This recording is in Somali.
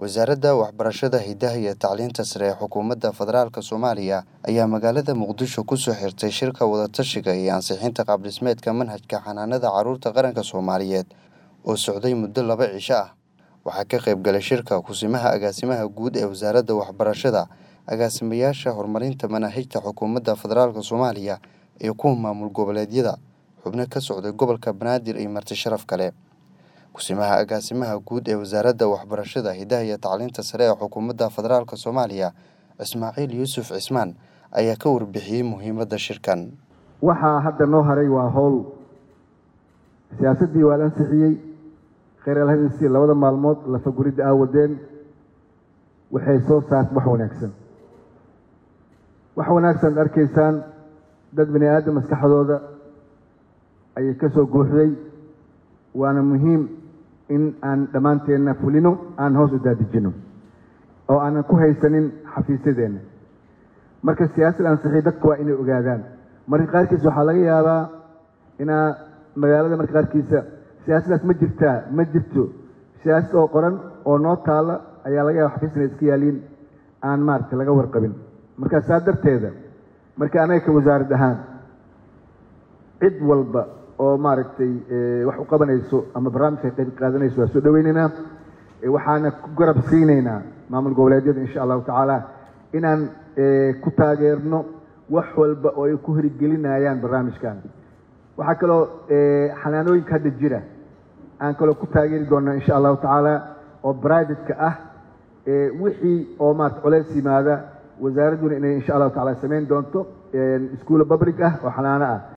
wasaaradda waxbarashada hidaha iyo tacliinta sare ee xukuumadda federaalk soomaaliya ayaa magaalada muqdisho kusoo xirtay shirka wadatashiga iyo ansixinta qaabdhismeedka manhajka xanaanada caruurta qaranka soomaaliyeed oo socday muddo laba cisho ah waxaa ka qayb galay shirka kusimaha agaasimaha guud ee wasaaradda waxbarashada agaasimayaasha horumarinta manaahijta xukuumadda federaalk soomaaliya iyo kuwa maamul goboleedyada xubno ka socday gobolka banaadir iyo marti sharaf kale kusimaha agaasimaha guud ee wasaaradda waxbarashada hidaha iyo tacliinta sare ee xukuumadda federaalk soomaaliya ismaaciil yuusuf cismaan ayaa ka warbixiyey muhiimadda shirkan waxaa hadda noo haray waa howl siyaasaddii waa la ansixiyey kheyr alhadinsi labada maalmood lafaguridda aa wadeen waxay soo saartay wax wanaagsan wax wanaagsan ad arkaysaan dad bani aadam maskaxdooda ayay ka soo guuxday waana muhiim in aan dhammaanteenna fulino aan hoos u daadijino oo aanan ku haysanin xafiisyadeenna marka siyaasad ansixiy dadku waa inay ogaadaan marka qaarkiisa waxaa laga yaabaa inaa magaalada marka qaarkiisa siyaasaddaas ma jirtaa ma jirto siyaasad oo qoran oo noo taalla ayaa laga yaaba xafiis inay iska yaaliin aan maaragtay laga warqabin marka saa darteeda marka anaga ka wasaarad ahaan cid walba oo maaragtay wax u qabanayso ama barnaamijka qayb qaadanayso waa soo dhaweynaynaa waxaana ku garab siinaynaa maamul goboleedyada insha allahu tacaala inaan ku taageerno wax walba oo ay ku horigelinayaan barnaamijkan waxaa kaloo xanaanooyinka hadda jira aan kaloo ku taageeri doonaa insha allahu tacaala oo brivatka ah wixii oo maarata coleys yimaada wasaaradduna inay insha allahu tacala samayn doonto iskuulla public ah oo xanaano ah